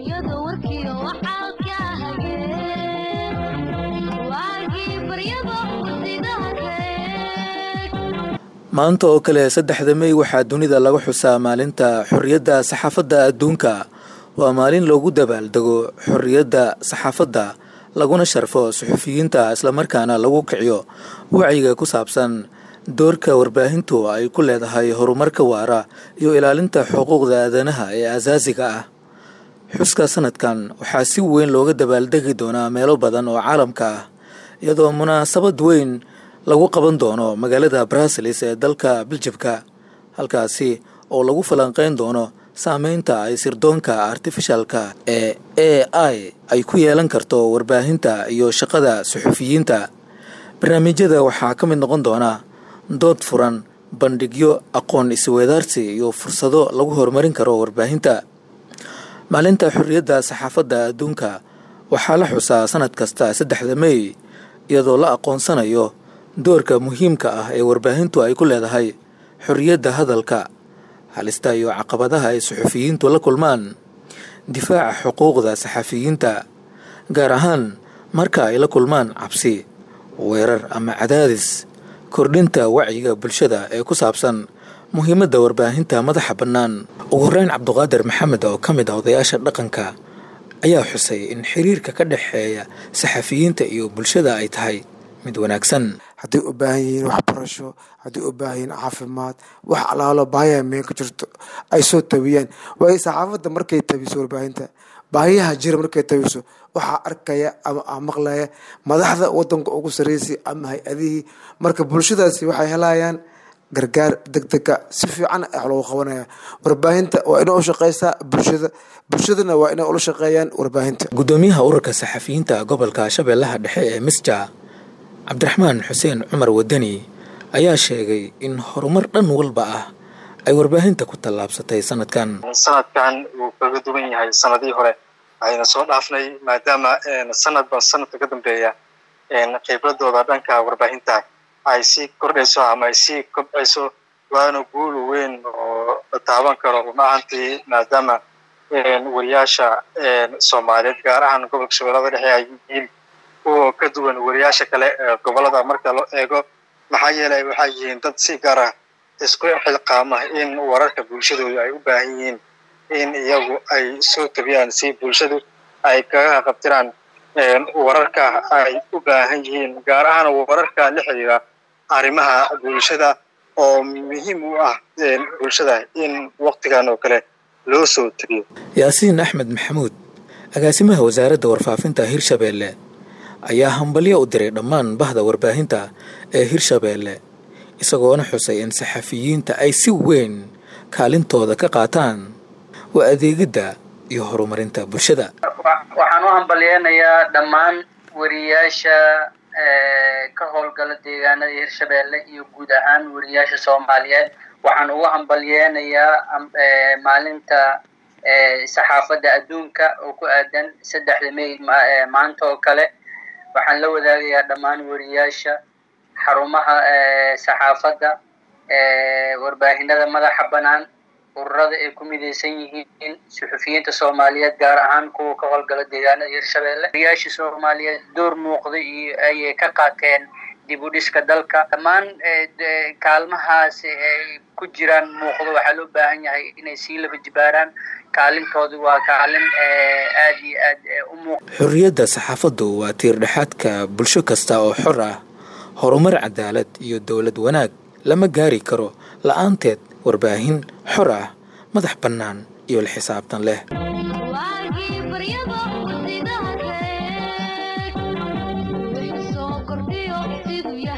maanta oo kale saddexda mey waxaa dunida laga xusaa maalinta xorriyadda saxaafadda adduunka waa maalin loogu dabaaldego xorriyadda saxaafadda laguna sharfo suxufiyiinta islamarkaana lagu kiciyo wacyiga ku saabsan doorka warbaahintu ay ku leedahay horumarka waara iyo ilaalinta xuquuqda aadanaha ee asaasiga ah xuska sanadkan waxaa si weyn looga dabaaldegi doonaa meelo badan oo caalamka ah iyadoo munaasabad weyn lagu qaban doono magaalada brasilis ee dalka biljibka halkaasi oo lagu falanqeyn doono saameynta ay sirdoonka artifishalka ee a i ay ku yeelan karto warbaahinta iyo shaqada suxufiyiinta barnaamijyada waxaa ka mid noqon doona dood furan bandhigyo aqoon isweedaarsi iyo fursado lagu horumarin karo warbaahinta maalinta xorriyadda saxaafadda adduunka waxaa la xusaa sanad kasta saddexda mey iyadoo la aqoonsanayo doorka muhiimka ah ee warbaahintu ay ku leedahay xorriyadda hadalka halista iyo caqabadaha ay suxufiyiintu la kulmaan difaaca xuquuqda saxafiyiinta gaar ahaan marka ay la kulmaan cabsi weerar ama cadaadis kordhinta wacyiga bulshada ee ku saabsan muhiimadda warbaahinta madaxa bannaan ugu horeyn cabduqaadir maxamed oo ka mid ah odayaasha dhaqanka ayaa xusay in xiriirka ka dhexeeya saxafiyiinta iyo bulshada ay tahay mid wanaagsan hadday u baahan yihiin waxbarasho hadday u baahan yihiin caafimaad wax alaalo baahiya meen ka jirto ay soo tabiyaan waayo saxaafadda markay tabiso warbaahinta baahiyaha jira markay tabiso waxaa arkaya ama maqlaya madaxda wadanka ugu sarreysay ama hay-adihii marka bulshadaasi waxay helayaan gargaar degdega si fiican wax loogu qabanaya warbaahinta waa inay u shaqeysaa bulshada bulshadana waa inay ula shaqeeyaan warbaahinta gudoomiyaha ururka saxafiyiinta gobolka shabeellaha dhexe ee misja cabdiraxmaan xuseen cumar wadani ayaa sheegay in horumar dhan walba ah ay warbaahinta ku tallaabsatay sanadkan sanadkan wuu kaga duwan yahay sanadihii hore ayna soo dhaafnay maadaama sanadba sanadka ka dambeeya khibradooda dhanka warbaahinta ay sii kordhayso ama ay sii kobcayso waana guul weyn oo la taaban karo run ahantii maadaama wariyaasha soomaaliyeed gaar ahaan gobolka shabeellada dhexe ay yihiin kuwa ka duwan wariyaasha kale ee gobolada marka loo eego maxaa yeelay waxay yihiin dad si gaar ah isku xilqaama in wararka bulshadooda ay u baahan yihiin in iyagu ay soo tabiyaan si bulshadu ay kaga qabtiraan wararka ay u baahan yihiin gaar ahaan wararka la xiriira arrimaha bulshada oo muhiim u ah bulshada in waktigan oo kale loo soo tabiyo yaasiin axmed maxamuud agaasimaha wasaaradda warfaafinta hirshabeelle ayaa hambalyo u diray dhammaan bahda warbaahinta ee hirshabeelle isagoona xusay in saxafiyiinta ay si weyn kaalintooda ka qaataan waa adeegidda iyo horumarinta bulshada waxaan u hambalyeynayaa dhammaan wariyaasha ka howlgala deegaanada hirshabeelle iyo guud ahaan wariyaasha soomaaliyeed waxaan ugu hambalyeynayaa maalinta saxaafadda adduunka oo ku aadan saddexda may maanta oo kale waxaan la wadaagayaa dhammaan wariyaasha xarumaha saxaafadda warbaahinada madaxa bannaan ururada ay ku midaysan yihiin suxufiyiinta soomaaliyeed gaar ahaan kuwa ka howlgala deegaanada hirshabeelle wariyaasha soomaaliyeed door muuqday iyo ayay ka qaateen dib u dhiska dalka dhammaan kaalmahaas ay ku jiraan muuqdo waxaa loo baahan yahay inay sii laba jibaaraan kaalintoodu waa kaalin aad iyo aad u muuq xorriyadda saxaafaddu waa tiir dhexaadka bulsho kasta oo xor ah horumar cadaalad iyo dowlad wanaag lama gaari karo la-aanteed warbaahin xor ah madax bannaan iyo la xisaabtan leh Waagii baryada